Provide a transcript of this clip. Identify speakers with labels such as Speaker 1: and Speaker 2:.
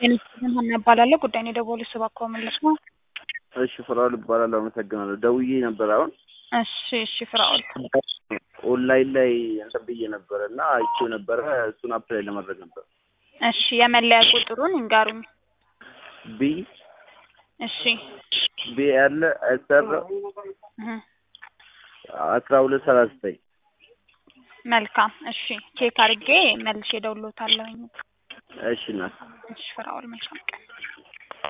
Speaker 1: ጤና እባላለሁ። ጉዳይን የደወሉት እባክዎ መለስ ነው።
Speaker 2: እሺ ፍራኦል እባላለሁ። አመሰግናለሁ። ደውዬ ነበር አሁን
Speaker 1: እሺ እሺ ፍራኦል
Speaker 2: ኦንላይን ላይ እንትን ብዬ ነበረ እና አይቼው ነበረ እሱን አፕላይ ለማድረግ ነበር።
Speaker 1: እሺ የመለያ ቁጥሩን ይንገሩኝ።
Speaker 2: ቢ
Speaker 1: እሺ
Speaker 2: ቢ ያለ ኤስር
Speaker 1: እህ
Speaker 2: አስራ ሁለት ሰላሳ ዘጠኝ
Speaker 1: መልካም እሺ ቼክ አድርጌ መልሼ እደውልልዎታለሁኝ።
Speaker 2: እሺ እናት
Speaker 1: እሺ ፍራኦል መልካም ቀን